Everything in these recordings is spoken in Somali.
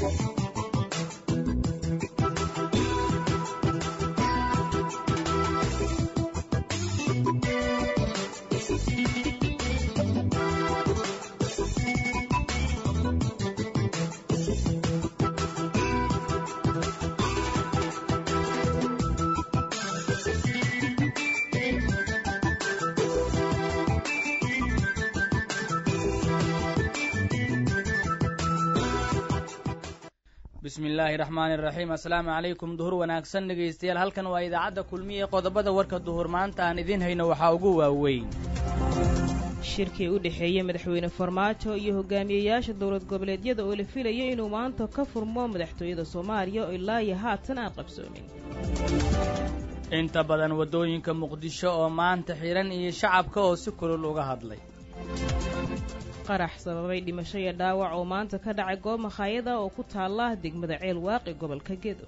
bismi illaahi raxmaani raxiim assalaamu calaykum duhur wanaagsan dhegaystayaal halkan waa idaacadda kulmiye qodobada warka duhur maanta aan idiin hayno waxaa ugu waaweyn shirkii u dhexeeyey madaxweyne farmaajo iyo hogaamiyeyaasha dowlad goboleedyada oo la filayo inuu maanta ka furmo madaxtooyada soomaaliya oo ilaa iyo haatan aan qabsoomin inta badan waddooyinka muqdisho oo maanta xidhan iyo shacabka oo si kulul uga hadlay qarax sababay dhimasho iyo dhaawac oo maanta ka dhacay goob makhaayada oo ku taalla degmada ceel waaqi gobolka gedo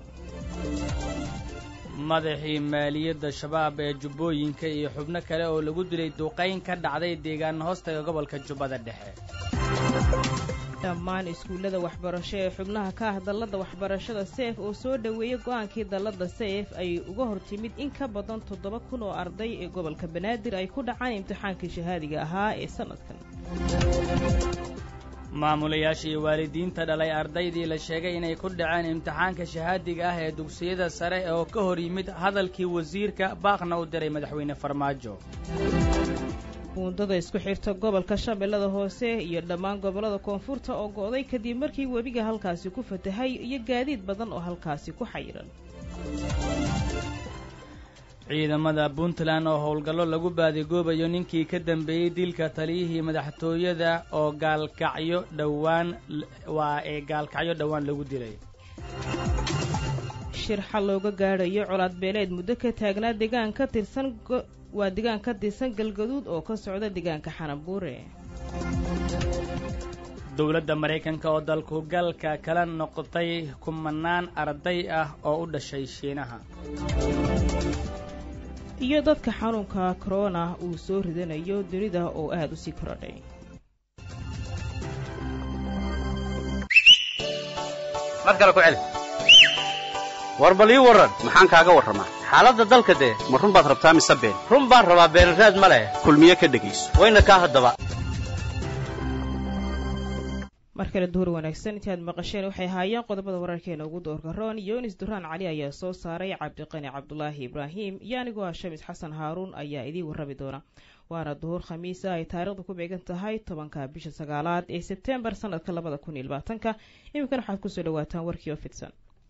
madaxii maaliyadda shabaab ee jubbooyinka iyo xubno kale oo lagu dilay duqayn ka dhacday deegaan hoostaga gobolka jubbada dhexe dhammaan iskuullada waxbarasho ee xubnaha ka ah dalladda waxbarashada seef oo soo dhoweeyey go'aankii dalladda seef ay uga hor timid in ka badan toddoba kun oo arday ee gobolka banaadir ay ku dhacaan imtixaankii shahaadiga ahaa ee sannadkan maamulayaasha iyo waalidiinta dhalay ardaydii la sheegay inay ku dhaceen imtixaanka shahaadiga ah ee dugsiyada sare oo ka hor yimid hadalkii wasiirka baaqna u diray madaxweyne farmaajo muundada isku xirta gobolka shabeellada hoose iyo dhammaan gobollada koonfurta oo go'day kadib markii webiga halkaasi ku fatahay iyo gaadiid badan oo halkaasi ku xayiran ciidamada puntland oo howlgallo lagu baadigoobayo ninkii ka dambeeyey dilka taliyihii madaxtooyada oo gaalkacyo dhowaan waa ee gaalkacyo dhowaan lagu dilay shir xal looga gaadhayo colaad beeleed muddo ka taagnaa deegaan ka tirsan waa deegaan ka tirsan galgaduud oo ka socda deegaanka xanabuure dowladda maraykanka oo dalku galka kala noqotay kumanaan arday ah oo u dhashay shiinaha iyo dadka xanuunka korona uu soo ridanayo dunida oo aad u sii korodhay mar kale ku celi war bal ii warran maxaan kaaga warramaa xaaladda dalka dee ma run baad rabtaa mise been run baan rabaa beenraad ma leh kulmiye ka dhegayso wayna kaa haddaba mar kale duhur wanaagsan intaad maqasheen waxay ahaayeen qodobada wararkeena ugu doorka roon yunis duraan cali ayaa soo saaray cabdiqani cabdulaahi ibraahim iyo anigoo ah shamis xasan haaruun ayaa idiin warrami doona waana duhur khamiisa ay taariikhda ku beegan tahay tobanka bisha sagaalaad ee sebtembar sanadka labada kun iyo labaatanka iminkana waxaad kusoo dhawaataan warkii oo fidsan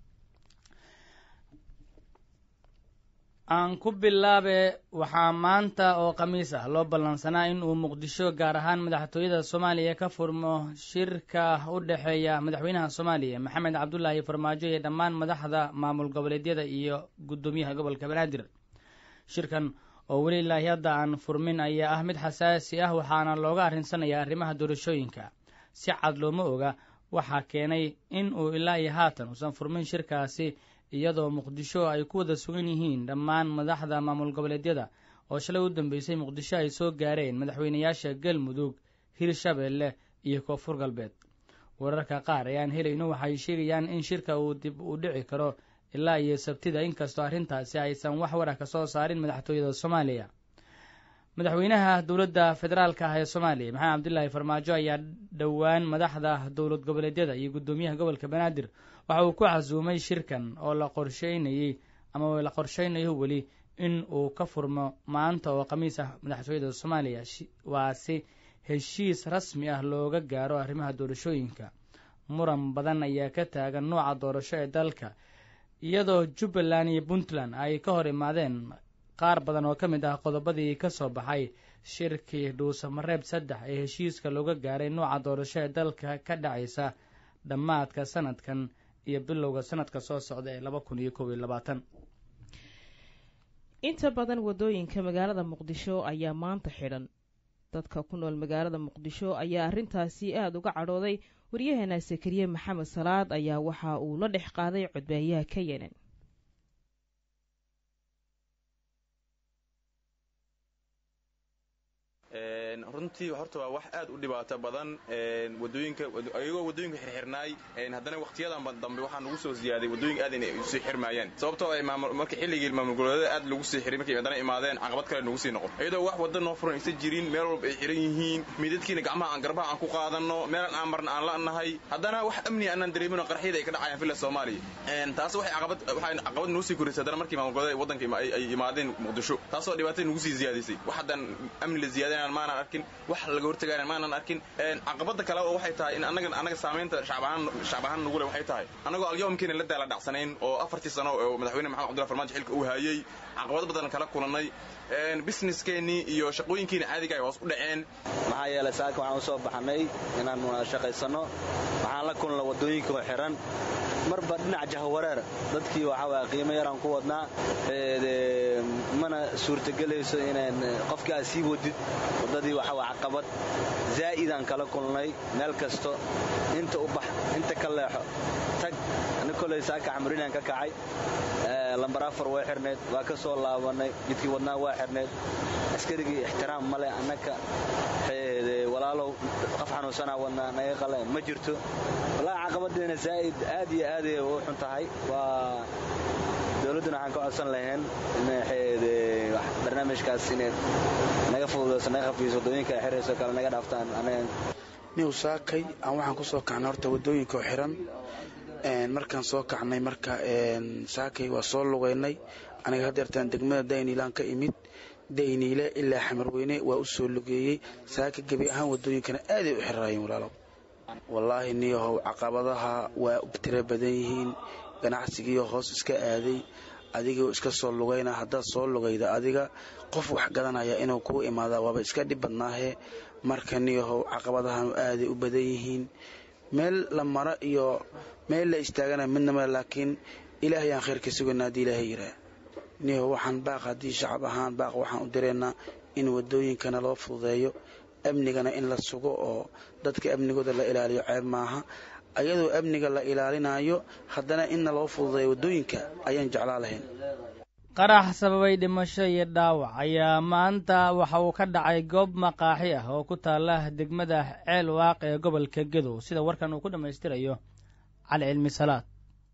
aan ku bilaabe waxaa maanta oo khamiis ah loo ballansanaa in uu muqdisho gaar ahaan madaxtooyada soomaaliya ka furmo shirka u dhexeeya madaxweynaha soomaaliya maxamed cabdulaahi farmaajo iyo dhammaan madaxda maamul goboleedyada iyo guddoomiyaha gobolka banaadir shirkan oo weli ilaahi hadda aan furmin ayaa ah mid xasaasi ah waxaana looga arrinsanaya arrimaha doorashooyinka si cad looma oga waxaa keenay in uu ilaa iyo haatan uusan furmin shirkaasi iyadoo muqdisho ay ku wada sugan yihiin dhammaan madaxda maamul goboleedyada oo shalay u dambeysay muqdisho ay soo gaareen madaxweynayaasha galmudug hirshabeelle iyo koonfur galbeed wararka qaar ayaan helayno waxay sheegayaan in shirka uu dib u dhici karo ilaa iyo sabtida inkastoo arrintaasi aysan wax wara ka soo saarin madaxtooyada soomaaliya madaxweynaha dowladda federaalka ah ee soomaaliya maxamed cabdilaahi farmaajo ayaa dhowaan madaxda dowlad goboleedyada iyo guddoomiyaha gobolka banaadir waxa uu ku casuumay shirkan oo la qorsheynayey ama la qorsheynayo weli in uu ka furmo maanta oo khamiis ah madaxtooyada soomaaliya waa si heshiis rasmi ah looga gaaro arrimaha doorashooyinka muran badan ayaa ka taagan nooca doorasho ee dalka iyadoo jubbaland iyo puntland ay ka hor imaadeen qaar badan oo ka mid ah qodobadii ka soo baxay shirkii dhuusamareeb saddex ee heshiiska looga gaaray nooca doorasho ee dalka ka dhacaysa dhammaadka sanadkan iyo bilowga sanadka soo socda ee laba kun iyo kob iyo labaatan inta badan waddooyinka magaalada muqdisho ayaa maanta xidhan dadka ku nool magaalada muqdisho ayaa arrintaasi aada uga cadhooday waryaheena sakariye maxamed salaad ayaa waxa uu la dhex qaaday codbaayaha ka yenan runtii horta waa wax aad u dhibaato badan wadooyinka ayagoo wadooyinka xirxirnaay haddana waqtiyadan dambe waxaa nagu soo ziyaaday wadooyinka aad inay usii xirmaayeen sababtoo ay marka xilligii maamul goboleedyada aad lagu sii xiray markay haddana imaadeen caqabad kale nagu sii noqon iyadoo wax wadda noo furan aysan jirin meel walba ay xiran yihiin midadkiina gacmaha aan garbaha aan ku qaadanno meelan aan marna aan la'nahay haddana wax amni aanaan dareemin oo qarxiyada ay ka dhacayaan villa soomaaliya taas waxay caqabad waxay caqabad nagu sii korisay haddana markii maamul goboleedyada waddanka ay imaadeen muqdisho taasoo dhibaatay nagu sii ziyaadisay wax haddaan amni la ziyaadinaan maanaan arkin wax laga hortagaanan maanaan arkin caqabada kale oo waxay tahay in annaga annaga saamaynta shacbahaan shacbahaan nagu leh waxay tahay annagoo alyawmkiina la daala dhacsanayn oo afartii sano oo madaxweyne maxamed cabdullahi farmaajo xilka uu hayay caqabado badan kala kulannay businesskeenii iyo shaqooyinkiina caadiga ay hoos u dhaceen maxaa yeelay saaka waxaan usoo baxnay inaan shaqaysanno waxaan la kulna waddooyinka oo xiran marba dhinac jahwareer dadkii waxaa waaya qiimo yaraan ku wadnaa mana suurtagelayso inaan qofkii aad sii wadid waddadii waxaa waa caqabad zaa'idaan kala kulnay meel kasto inta u bax inta ka leexo tag ani kolay saaka xamrinaan ka kacay lambar afar way xirnayd waa ka soo laabannay jidkii wadnaa waa xirnayd askarigii ixtiraam male annaka walaalow qof xanuunsanaa wadnaa naga qale ma jirto wallaahi caqabadeena zaa'id aad iyo aaday u xun tahay waa dowladduna waxaan ka codsan lahayn barnaamijkaas inayd naga fududayso naga khafiiso waddooyinka ay xirayso kale naga dhaaftaan anaga niw saakay aan waxaan ku soo kacnay horta waddooyinka oo xiran markaan soo kacnay marka saakay waa soo lugaynay aniga haddeertaan degmada dayniilaan ka imid dayniile ilaa xamarweyne waa u soo lugeeyey saaka gebi ahaan waddooyinkana aaday u xirraayeen walaalow wallaahi niyahow caqabadaha waa tiro badan yihiin ganacsigiiyo hoos iska aaday adigoo iska soo lugayna haddaad soo lugayda adiga qof wax gadanaya inuu kuu imaada waaba iska dhib badnaahe marka niyahow caqabadahanu aaday u badan yihiin meel la mara iyo meel la istaagana midnama laakiin ilaahay aan khayrka sugayna haddii ilaahay yiraa niyahow waxaan baaq haddii shacab ahaan baaq waxaan u direynaa in waddooyinkana loo fududeeyo amnigana in la sugo oo dadka amnigooda la ilaaliyo ceeb maaha ayadoo amniga la ilaalinayo haddana inna loo fududeeyo waddooyinka ayaan jeclaa lahayn qarax sababay dhimasho iyo dhaawac ayaa maanta waxa uu ka dhacay goob maqaaxi ah oo ku taala degmada ceel waaq ee gobolka gedow sida warkan uu ku dhammaystirayo cali cilmi salaad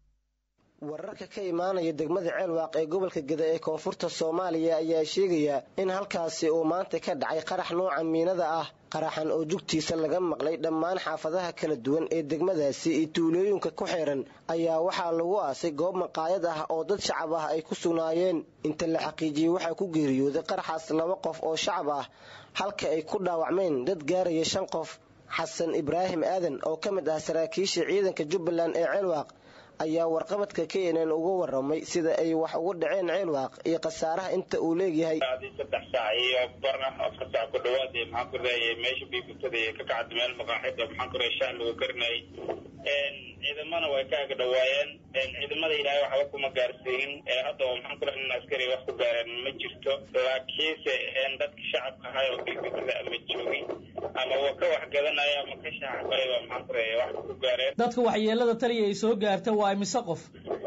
wararka ka imaanaya degmada ceelwaaq ee gobolka geda ee koonfurta soomaaliya ayaa sheegaya in halkaasi uu maanta ka dhacay qarax nooca miinada ah qaraxan oo jugtiisa laga maqlay dhammaan xaafadaha kala duwan ee degmadaasi iyo tuulooyinka ku xiran ayaa waxaa lagu aasay goob maqaayad ah oo dad shacab ah ay ku sugnaayeen inta la xaqiijiyey waxaa ku geeriyooday qaraxaas laba qof oo shacab ah halka ay ku dhaawacmeen dad gaaraya shan qof xasan ibraahim aadan oo ka mid ah saraakiisha ciidanka jubbaland ee ceelwaaq ayaa warqabadka k n n uga waramay sida ay wax ugu dhaceen ceelwaaq iyo khasaaraha inta uu leegyahay saddex saac iyo bar ah afar saac ku dhawaad maxaan ku raayay meesha biibisada ee ka kacda meel maqaaxida maxaan ku raayay shaah lagu karinayay ciidamana way ka aga dhawaayeen ciidamada ilaahay waxba kuma gaarsiinin hadda oo maxaan ku raayay in askari wax ku gaareen ma jirto laakiinse dadka shacabka ahay oo biibisada ama joogay ama wa ka wax gadanaya ama ka shaaxbay waa maxaan ku raayay wax ku gaareen dadka waxyeelada taliya ay soo gaarta waa imise qof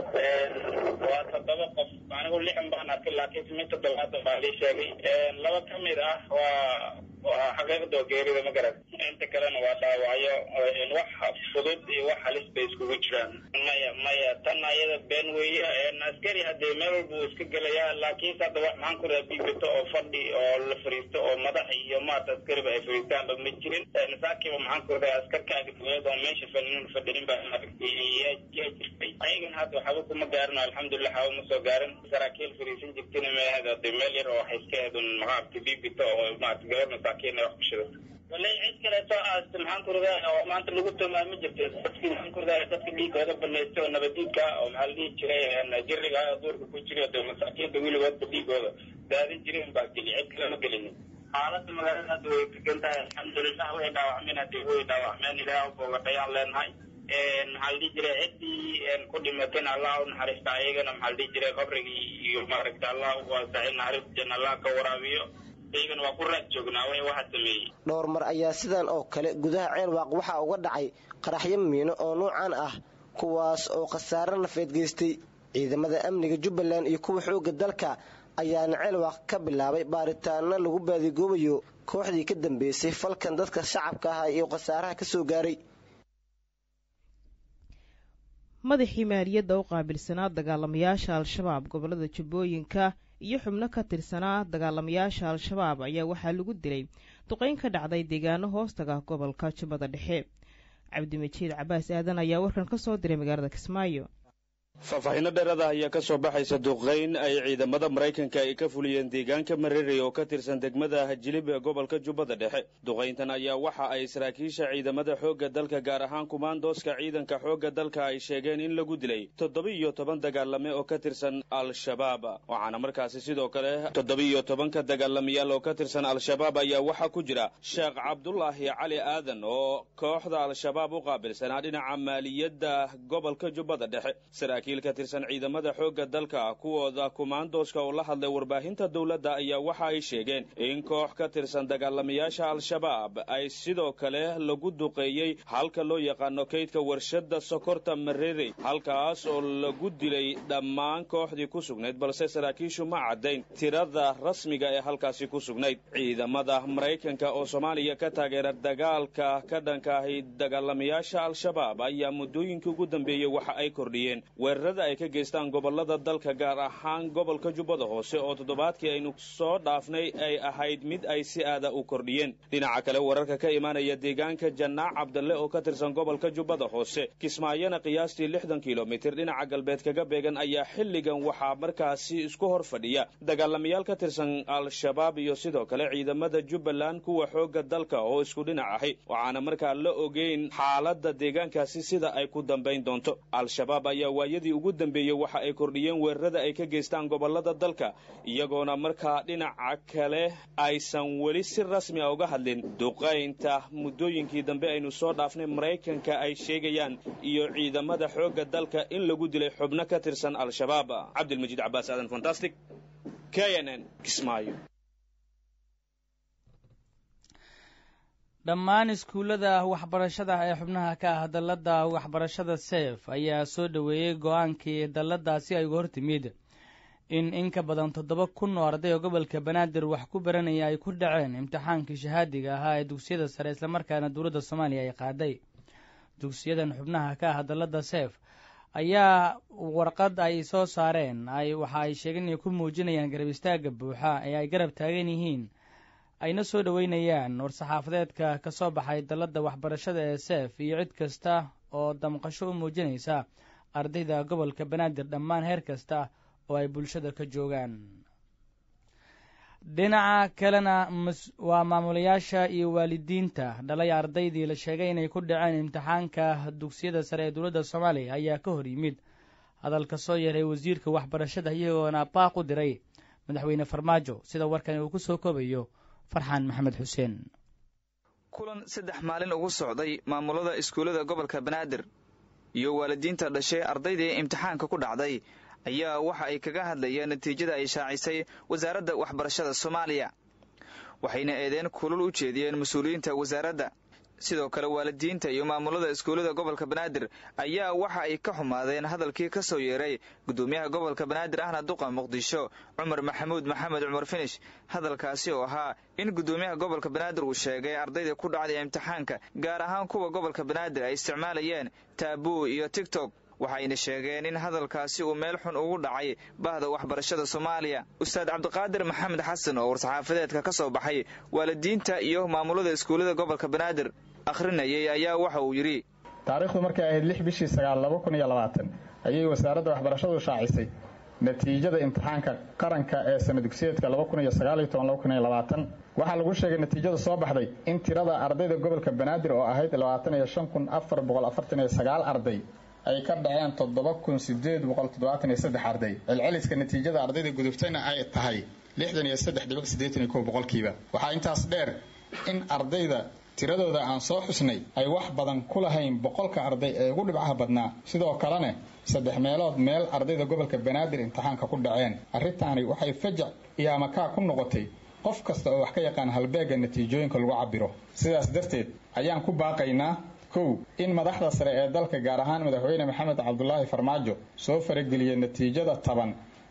waa toddoba qof anigu lixan baan arkay laakiin mid toddobaatan baa lii sheegay laba ka mid ah waa waa xaqiiqda oo geerida ma garan inta kalena waa dhaawacyo wax fudud iyo wax halis bay iskugu jiraan maya maya tan ayada been weeye askari haddee meel walba uu iska gelayaa laakiinse hadda wax maxaan ku raha bibito oo fadhi oo la fariisto oo madax iyo maarta askariba ay fariistaanba ma jirin saakiiba maxaan ku raha askarkaaga duweed oo meesha fadhinin fadhinin baa maaragtay yaa jirtay ayagana hadda waxba kuma gaarin alxamdulilah waxba ma soo gaarin saraakiil fariisan jirtina meehad hadee meel yar oo waxay iska hedun maaragtay bibito oo maarata gabar masaakiin wax ku shida walay cid kaleeto aasta maxaan ku radaa oo maanta lagu tilmaami jirtay dadkii maxaan ku radaa dadka dhiigooda banaysta oo nabadiidka oo maxaa la dhihi jiray jiriga duurka ku jira de masaakiinta weligoodba dhiigooda daadin jireen baa geli cid kale ma gelinin xaaladda magaalada hadda way degan tahay alxamdulilah way dhaawacmeen haddii way dhaawacmeen ilaah boogadhayaan leenahay maxaa la dhihi jiray ciddii ku dhimatayna allah u naxariista ayagana maxaa la dhihi jiray qabrigii iyo maaragta allah u waasacay naxariista janna allah ka waraabiyo dhowr mar ayaa sidan oo kale gudaha ceelwaaq waxaa uga dhacay qaraxyo miino oo nuucan ah kuwaas oo khasaare nafeed geystay ciidamada amniga jubbaland iyo kuwa xoogga dalka ayaana ceelwaaq ka bilaabay baaritaano lagu baadigoobayo kooxdii ka dambeysay falkan dadka shacabka ah iyo khasaaraha ka soo gaaray madaxii maaliyadda u qaabilsanaa dagaalamayaasha al-shabaab gobollada jubbooyinka iyo xubno ka tirsanaa dagaalamayaasha al-shabaab ayaa waxaa lagu dilay duqayn ka dhacday deegaano hoostaga gobolka jubbada dhexe cabdimajiid cabaas aadan ayaa warkan ka soo diray magaalada kismaayo faahfaahinno dheeraada ayaa ka soo baxaysa duqayn ay ciidamada maraykanka ay ka fuliyeen deegaanka mareerey oo ka tirsan degmada jilib ee gobolka jubbada dhexe duqayntan ayaa waxa ay saraakiisha ciidamada xoogga dalka gaar ahaan kumaandooska ciidanka xoogga dalka ay sheegeen in lagu dilay toddoba-iyo toban dagaalame oo ka tirsan al-shabaab waxaana markaasi sidoo kale toddoba-iyo tobanka dagaalamayaal oo ka tirsan al-shabaab ayaa waxaa ku jira sheekh cabdulaahi cali aadan oo kooxda al-shabaab u qaabilsanaa dhinaca maaliyadda gobolka jubbada dhexe ka tirsan ciidamada xoogga dalka kuwooda kumaandooska oo la hadlay warbaahinta dowladda ayaa waxa ay sheegeen in koox ka tirsan dagaalamayaasha al-shabaab ay sidoo kale lagu duqeeyey halka loo yaqaano kaydka warshadda sokorta mareerey halkaas oo lagu dilay dhammaan kooxdii ku sugnayd balse saraakiishu ma caddayn tirada rasmiga ee halkaasi ku sugnayd ciidamada maraykanka oo soomaaliya ka taageera dagaalka ka dhankaahi dagaalamayaasha al-shabaab ayaa muddooyinkii ugu dambeeyey waxa ay kordhiyeen weerarada ay ka geystaan gobollada dalka gaar ahaan gobolka jubbada hoose oo toddobaadkii aynu soo dhaafnay ay ahayd mid ay si aada u kordhiyeen dhinaca kale wararka ka imaanaya deegaanka jannaac cabdalle oo ka tirsan gobolka jubbada hoose kismaayona qiyaastii lixdan kilomitir dhinaca galbeed kaga beegan ayaa xilligan waxaa markaasi isku hor fadhiya dagaalamayaal ka tirsan al-shabaab iyo sidoo kale ciidamada jubbaland kuwa xoogga dalka oo isku dhinac ahi waxaana markaa la ogeyn xaaladda deegaankaasi sida ay ku dambayn doonto al-shabaab ayaa waayadii ugu dambeeyey waxa ay kordhiyeen weerarada ay ka geystaan gobollada dalka iyagoona markaa dhinaca kale aysan weli si rasmi a uga hadlin duqaynta muddooyinkii dambe aynu soo dhaafnay maraykanka ay sheegayaan iyo ciidamada xoogga dalka in lagu dilay xubno ka tirsan al-shabaab cabdilmajiid cabaas aadan fantastic k n n kismaayo dhammaan iskuullada waxbarashada ee xubnaha ka ah dalladda waxbarashada seef ayaa soo dhoweeyey go-aankii dalladaasi ay uga hortimid in in ka badan toddoba kun oo arday oo gobolka banaadir wax ku baranaya ay ku dhaceen imtixaankii shahaadiga ahaa ee dugsiyada sare islamarkaana dowladda soomaaliya ay qaaday dugsiyadan xubnaha ka ah dalladda seef ayaa warqad ay soo saareen ay waxa ay sheegeen inay ku muujinayaan garab istaagga buuxa ee ay garab taagan yihiin ayna soo dhoweynayaan war-saxaafadeedka ka soo baxay dalladda waxbarashada ee seef iyo cid kasta oo damqasho u muujinaysa ardayda gobolka banaadir dhammaan heer kasta oo ay bulshada ka joogaan dhinaca kalena waa maamulayaasha iyo waalidiinta dhalay ardaydii la sheegay inay ku dhaceen imtixaanka dugsiyada sare ee dowladda soomaaliya ayaa ka hor yimid hadalka soo yeeray wasiirka waxbarashada iyagoona baaq u diray madaxweyne farmaajo sida warkani uu ku soo koobayo farxaan maxamed xuseen kulan saddex maalin ugu socday maamulada iskuullada gobolka banaadir iyo waalidiinta dhashay ardaydii imtixaanka ku dhacday ayaa waxa ay kaga hadlayeen natiijada ay shaacisay wasaaradda waxbarashada soomaaliya waxayna eedeen kulul u jeediyeen mas-uuliyiinta wasaaradda sidoo kale waalidiinta iyo maamulada iskuullada gobolka banaadir ayaa waxa ay ka xumaadeen hadalkii ka soo yeeray gudoomiyaha gobolka banaadir ahna duqa muqdisho cumar maxamuud maxamed cumar finish hadalkaasi oo ahaa in gudoomiyaha gobolka banaadir uu sheegay ardayda ku dhacday imtixaanka gaar ahaan kuwa gobolka banaadir ay isticmaalayeen taabuu iyo tigtok waxayna sheegeen in hadalkaasi uu meel xun ugu dhacay bahda waxbarashada soomaaliya ustaad cabdiqaadir maxamed xasan oo war-saxaafadeedka ka soo baxay waalidiinta iyo maamulada iskuullada gobolka banaadir akhrinayay ayaa waxa uu yidhi taariikhdu markay ahayd lix bishii sagaal laba kun iyo labaatan ayay wasaaradda waxbarashadu shaacisay natiijada imtixaanka qaranka ee sana dugsiyeedka laba kun iyo sagaaliyo toban laba kun iyo labaatan waxaa lagu sheegay natiijada soo baxday in tirada ardayda gobolka banaadir oo ahayd labaatan iyo shan kun afar boqol afartan iyo sagaal arday ay ka dhaceen toddoba kun sideed boqol toddobaatan iyo saddex arday celceliska natiijada ardayda gudubtayna ay tahay lixdan iyo saddex dhibic siddeetan iyo kow boqolkiiba waxaa intaas dheer in ardayda tiradooda aan soo xusnay ay wax badan ku lahayn boqolka arday ee ugu dhibcaha badnaa sidoo kalena saddex meelood meel ardayda gobolka banaadir imtixaanka ku dhaceen arrintaani waxay fajac iyo amakaa ku noqotay qof kasta oo wax ka yaqaan halbeegga natiijooyinka lagu cabiro sidaas darteed ayaan ku baaqaynaa kow in madaxda sare ee dalka gaar ahaan madaxweyne maxamed cabdulaahi farmaajo soo farageliya natiijada taban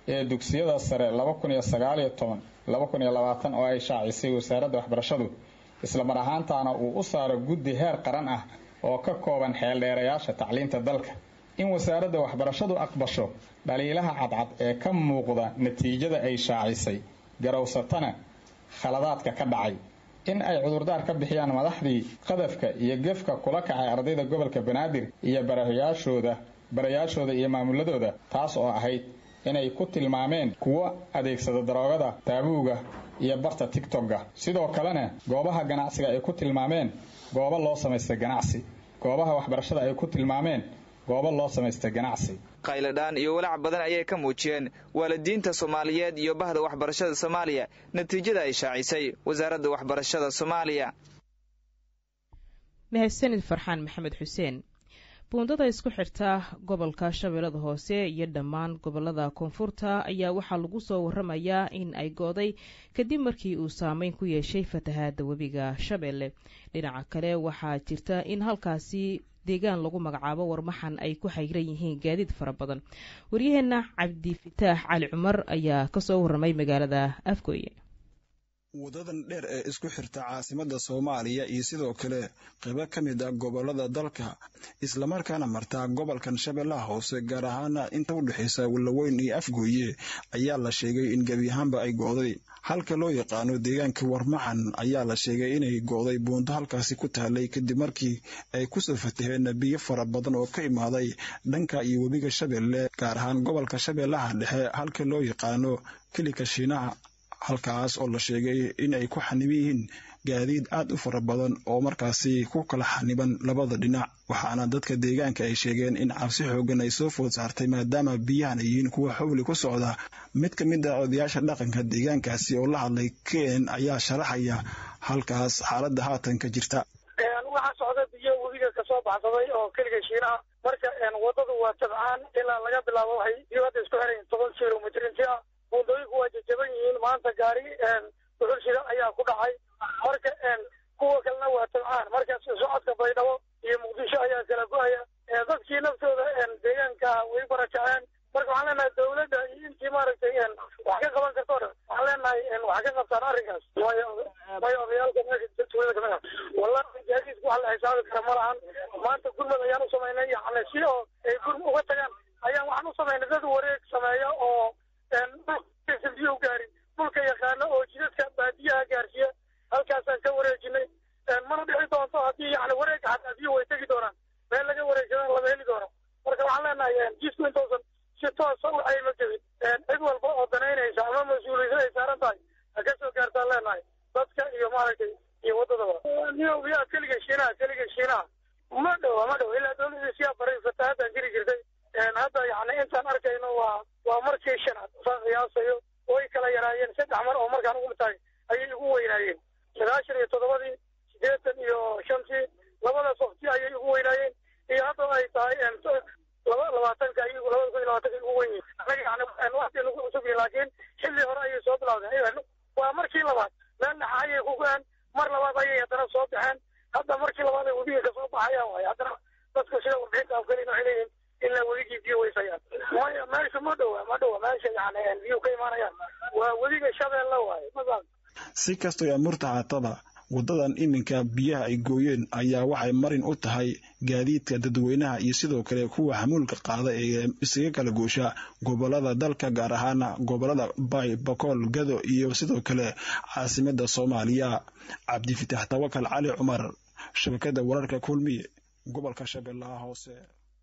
ee dugsiyada sare laba kun iyo sagaaliyo toban laba kun iyo labaatan oo ay shaacisay wasaaradda waxbarashadu islamar ahaantaana uu u saaro guddi heer qaran ah oo ka kooban xeeldheerayaasha tacliinta dalka in wasaaradda waxbarashadu aqbasho dhaliilaha cadcad ee ka muuqda natiijada ay shaacisay garowsatana khaladaadka ka dhacay in ay cudurdaar ka bixiyaan madaxdii qadafka iyo gefka kula kacay ardayda gobolka banaadir iyo barayaashooda barayaashooda iyo maamuladooda taas oo ahayd inay ku tilmaameen kuwo adeegsada daroogada taabuuga iyo barta tigtogga sidoo kalena goobaha ganacsiga ay ku tilmaameen goobo loo samaysta ganacsi goobaha waxbarashada ay ku tilmaameen goobo loo samaysta ganacsi qayladhaan iyo walaac badan ayay ka muujiyeen waalidiinta soomaaliyeed iyo bahda waxbarashada soomaaliya natiijada ay shaacisay wasaaradda waxbarashada soomaaliya mahadsanid farxaan maxamed xuseen buundada isku xirta gobolka shabeellada hoose iyo dhammaan gobolada koonfurta ayaa waxaa lagu soo waramayaa in ay gooday kadib markii uu saameyn ku yeeshay fatahaada webiga shabeelle dhinaca kale waxaa jirta in halkaasi deegaan lagu magacaabo warmaxan ay ku xayran yihiin gaadiid fara badan waryaheena cabdifitaax cali cumar ayaa kasoo waramay magaalada afgooye wadadan dheer ee isku xirta caasimadda soomaaliya iyo sidoo kale qaybo ka mid ah gobolada dalka islamarkaana martaa gobolkan shabeellaha hoose gaar ahaana inta u dhexaysa wallaweyn iyo afgooye ayaa la sheegay in gebi ahaanba ay go'day halka loo yaqaano deegaanka warmaxan ayaa la sheegay inay go'day buundo halkaasi ku taalay kadib markii ay kusoo fataheen biyo fara badan oo ka imaaday dhanka iyo webiga shabeelle gaar ahaan gobolka shabeellaha dhexe halka loo yaqaano kelika shiinaha halkaas oo la sheegay in ay ku xaniban yihiin gaadiid aad u fara badan oo markaasi ku kala xaniban labada dhinac waxaana dadka deegaanka ay sheegeen in cabsi xoogan ay soo food saartay maadaama biyahan ay yihiin kuwa xowli ku socda mid ka mid ah odayaasha dhaqanka deegaankaasi oo la hadlay ken ayaa sharaxaya halkaas xaaladda haatan ka jirta waxaa socda biyo webiga kasoo baxsaday oo keliga shiinaha marka wadadu waa tabcaan ilaa laga bilaabo waxay biyo hadda isku xirayin toban kilomitr inti ah buundooyinku waa jajaban yihiin maanta gaari duxulshida ayaa ku dhacay marka kuwa kalena waa tabcaan marka socodka baydhabo iyo muqdisho ayaa kala go-aya dadkii naftooda deegaanka way barakaceen marka waxaan leenahay dawladda iyo intii maaragtay wax ka qaban karto o dhan waxaan leenahay wax ka qabtaan arrinkaas may odayaalka meesha tuulada kamid ah wallahi gaadiidku wax la xisaabi kara ma lahan maanta gurmad ayaan u samaynay yani si oo ay gurm uga tagaan ayaan waxaan u samaynay dad wareeg sameeya oo dhulkaysan biyo u gaarin dhulka yaqaano oo jidadka baadiyaha gaarsiiya halkaasaan ka wareejinay mana dhici doonto haddii yani wareega xataa biyo way tegi doonaan meel laga wareegsadana lama heli doono marka waxaan leenahay jisku intoosan si toosa u ayma jebin cid walba oo danaynaysa ama mas-uuliyada ay saaran tahay ha ka soo gaartaan leenahay dadka iyo maaragtay iyo waddadaba niyobiyaa keliga shiinaha keliga shiinaha ma dhowa ma dhowa ilaa dawladii siyaa baray fatahaadaan jiri jirtay hadda yani intaan arkayno waa waa markii shanaad saan qiyaasayo way kala yaraayeen saddex mar oo markaan ugu tahay ayay igu weynaayeen sagaashan iyo toddobadii siddeetan iyo shantii labadaas waqti ayay igu weynaayeen iyo hadda ay tahay laba labaatanka ay labada kun iyo labaatanka igu weyn yihin anaga yani waqti nagu cusub yihin laakiin xilli hore ayay soo bilawdeen waa markii labaad meel dhaxa ayay ku go-een mar labaad ayay haddana soo baxeen hadda markii labaad ay webiga kasoo baxayaan waaye haddana dadku sida warbixinta afgalin waxay leeyihin ilaa weligii biyo weysayaan maya meesha ma dhowa ma dhowa meesha yani biyo ka imaanayaan waa weliga shabeelle waaye masan si kastoo amurta haataba waddadan iminka biyaha ay gooyeen ayaa waxay marin u tahay gaadiidka dadweynaha iyo sidoo kale kuwa xamuulka qaada ee isaga kala goosha gobolada dalka gaar ahaana gobolada bay bakool gado iyo sidoo kale caasimada soomaaliya cabdifitaax tawakal cali cumar shabakada wararka kulmiye gobolka shabeellaha hoose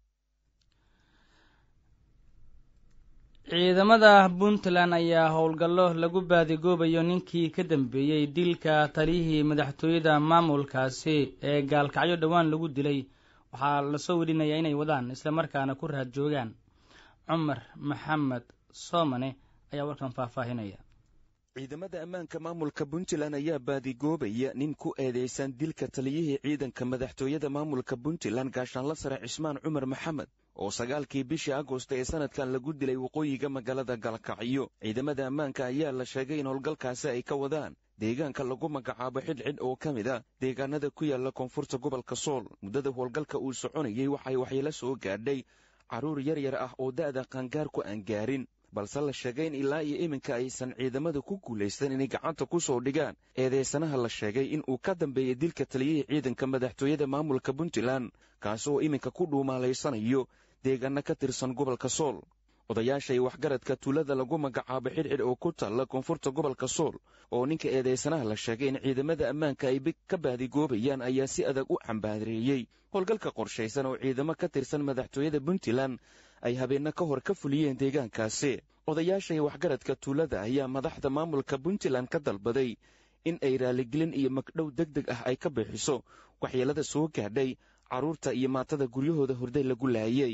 ciidamada puntland ayaa howlgallo lagu baadigoobayo ninkii ka dambeeyey dilka taliyihii madaxtooyada maamulkaasi ee gaalkacyo dhowaan lagu dilay waxaa lasoo wedhinayaa inay wadaan islamarkaana ku raad joogaan cumar maxamed soomane ayaa warkan faahfaahinaya ciidamada ammaanka maamulka puntland ayaa baadigoobaya nin ku eedeysan dilka taliyihii ciidanka madaxtooyada maamulka puntland gaashaanla sare cismaan cumar maxamed oo sagaalkii bishii agost ee sanadkan lagu dilay waqooyiga magaalada galkacyo ciidamada ammaanka ayaa la sheegay in howlgalkaasi ay ka wadaan deegaanka lagu magacaabo xidhxidh oo ka mid a deegaanada ku yaala koonfurta gobolka sool muddada howlgalka uu soconayey waxay waxyeelo soo gaadhay carruur yar yar ah oo da'da qaangaar ku aan gaarin balse la sheegay in ilaa iyo iminka aysan ciidamada ku guulaysan inay gacanta ku soo dhigaan eedeysanaha la sheegay in uu ka dambeeyey dilka taliyihii ciidanka madaxtooyada maamulka puntland kaasi oo iminka ku dhuumaalaysanayo deegaano ka tirsan gobolka sool odayaasha iyo waxgaradka tuulada lagu magacaabo xidhxidh oo ku taalla koonfurta gobolka sool oo ninka eedeysanaha la sheegay in ciidamada ammaanka ay ka baadigoobayaan ayaa si adag u cambaareeyey howlgalka qorshaysan oo ciidamo ka tirsan madaxtooyada puntland ay habeenno ka hor ka fuliyeen deegaankaasi odayaasha iyo waxgaradka tuulada ayaa madaxda maamulka puntland ka dalbaday in ay raaligelin iyo magdhow deg deg ah ay ka bixiso waxyeelada soo gaadhay carruurta iyo maatada guryahooda horday lagu laayay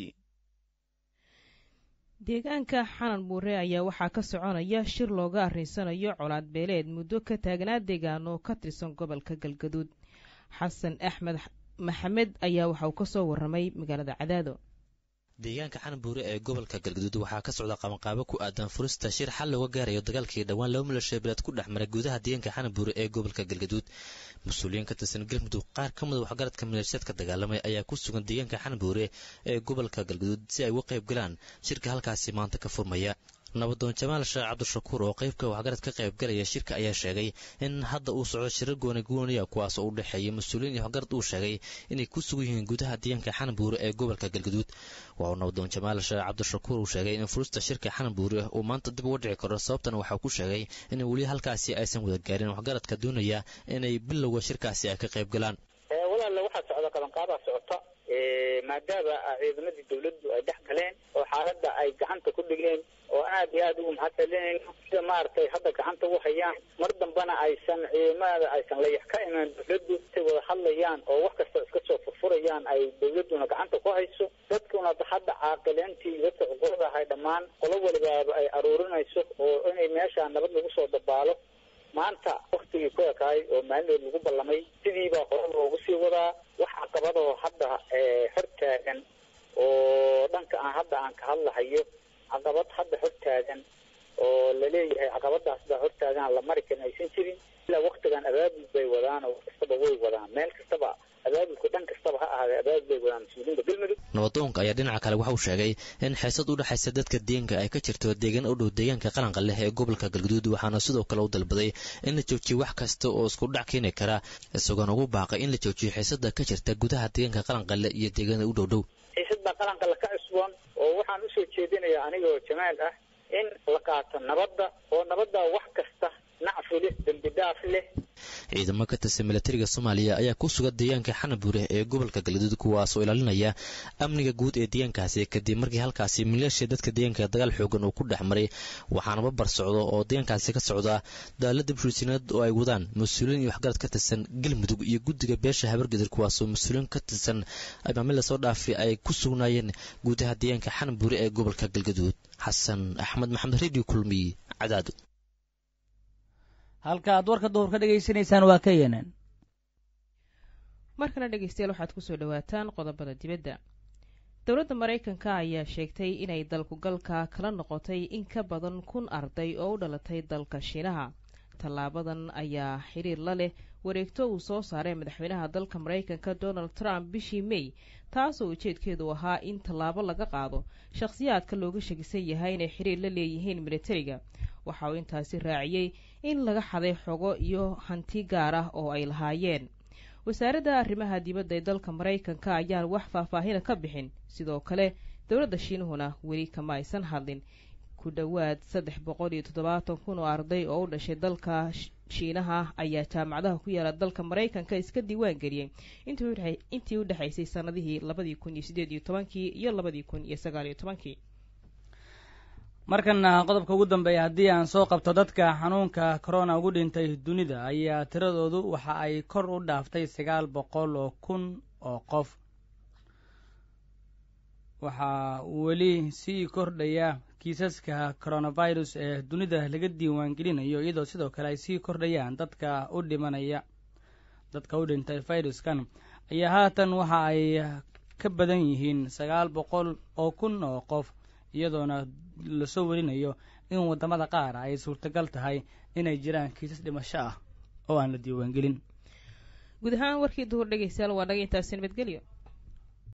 deegaanka xanan muure ayaa waxaa ka soconaya shir looga arrinsanayo colaad beeleed muddo ka taagnaa deegaano ka tirsan gobolka galgaduud xasan axmed maxamed ayaa waxa uu ka soo warramay magaalada cadaado deegaanka xanbuure ee gobolka galgaduud waxaa ka socda qabanqaabo ku aadan furista shir xal looga gaarayo dagaalkii dhowaan laba milasha beeleed ku dhex maray gudaha deegaanka xanbuure ee gobolka galgaduud mas-uuliyiin ka tirsan galmudug qaar ka mida waxgaradka maleeshiyaadka dagaalamay ayaa ku sugan deegaanka xanbuure ee gobolka galgaduud si ay uga qayb galaan shirka halkaasi maanta ka furmaya nabadoon jamaal sheekh cabdishakuur oo qeybka waxgarad ka qayb galaya shirka ayaa sheegay in hadda uu socdo shirar gooni gooniya kuwaas oo u dhexeeya mas-uuliyiin iyo waxgarad uu sheegay inay ku sugan yihiin gudaha deegaanka xanbuure ee gobolka galgaduud waa uu nabadoon jamaal sheekh cabdishakuur uu sheegay in furista shirka xanbuure uu maanta dib uga dhici karo sababtana waxaa ku sheegay in weli halkaasi aysan wada gaarin waxgaradka doonaya inay bilowga shirkaasi ay ka qayb galaan walaale waxaa socda qabanqaabaa socota maadaama ciidamadii dawladdu ay dhex galeen oo xaaladda ay gacanta ku dhigeen oo aad iyo aad ugu mahadcelinayno sida maaragtay hadda gacanta u hayaan mar dambana aysan ciidamada aysan layax ka imaan dawladdu intay wada hadlayaan oo wax kasta iska soo furfurayaan ay dawladduna gacanta ku hayso dadkuna hadda caaqileentii dadka cuqurada ahay dhammaan qolo walibaaba ay aruurinayso oo inay meesha nabad lagu soo dabaalo maanta waktigii ku ekaay oo maalinood lagu ballamay sidiibaa hore loogu sii wadaa wax caqabadoo hadda hor taagan oo dhanka aan hadda aan ka hadlahayo caqabad hadda hor taagan oo laleeyahay caqabadaas baa hor taagan la mari karin aysan jirin ilaa waktigan abaabul bay wadaan oo kastaba way wadaan meel kastaba abaabulku dhan kastaba ha ahaadee abaabul bay wadaan mas-uuliyiinta galmudug nabadoonka ayaa dhinaca kale waxa uu sheegay in xiisad u dhexaysa dadka deegaanka ay ka jirto deegaan u dhow deegaanka qaranqa leh ee gobolka galguduud waxaana sidoo kale u dalbaday in la joojiyo wax kasta oo isku dhac keeni kara isagoona ugu baaqay in la joojiyo xiisada ka jirta gudaha deegaanka qaranqale iyo deegaanada u dhow dhow xiisad baa qaranqale ka cusboon oo waxaan usoo jeedinayaa anigoo jamaal ah in la qaato nabadda oo nabadda wax kasta nacfi leh dembi dhaaf leh ciidamo ka tirsan milatariga soomaaliya ayaa ku sugan deegaanka xanabuure ee gobolka galgaduud kuwaasoo ilaalinaya amniga guud ee deegaankaasi kadib markii halkaasi maleeshiya dadka deegaanka dagaal xoogan uu ku dhex maray waxaana babar socdo oo deegaankaasi ka socda daalada bulshineed oo ay wadaan mas-uuliyiin iyo waxgarad ka tirsan galmudug iyo guddiga beesha habargadir kuwaasoo mas-uuliyiin ka tirsan maamil lasoo dhaafi ay ku sugnaayeen gudaha deegaanka xanabuure ee gobolka galgaduud xasan axmed maxamed radio kulmiy cadaado halka aad warka duhur ka dhegaysanaysaan waa ka yeneen markana dhegeystayaal waxaad kusoo dhawaataan qodobada dibadda dowladda maraykanka ayaa sheegtay inay dalkugalka kala noqotay in ka badan kun arday oo u dhalatay dalka shiinaha tallaabadan ayaa xiriir la leh wareegto uu soo saaray madaxweynaha dalka maraykanka donald trump bishii may taasoo ujeedkeedu ahaa in tallaabo laga qaado shakhsiyaadka looga shakisan yahay inay xiriir la leeyihiin militariga waxa uu intaasi raaciyey in laga xaday xogo iyo hanti gaar ah oo ay lahaayeen wasaaradda arrimaha dibadda ee dalka maraykanka ayaan wax faahfaahina ka bixin sidoo kale dowladda shiinuhuna weli kama aysan hadlin ku dhowaad saddex boqol iyo toddobaatan kun oo arday oo u dhashay dalka shiinaha ayaa jaamacadaha ku yaala dalka maraykanka iska diiwaan geliyey intii u dhexaysay sannadihii labadii kun iyo siddeed iyo tobankii iyo labadii kun iyo sagaal iyo tobankii markana qodobka ugu dambeeya haddii aan soo qabto dadka xanuunka corona ugu dhintay dunida ayaa tiradoodu waxa ay kor u dhaaftay sagaal boqol oo kun oo qof waxaa weli sii kordhaya kiisaska coronavirus ee dunida laga diiwaangelinayo iyadoo sidoo kale ay sii kordhayaan dadka u dhimanaya dadka u dhintay viruskan ayaa haatan waxa ay ka badan yihiin sagaal boqol oo kun oo qof iyadoona lasoo warinayo in waddamada qaar ay suurtagal tahay inay jiraan kiisas dhimasho ah oo aan la diiwaangelin guud ahaan warkii duhur dhegeystayaal waa naga intaasi nabadgelyo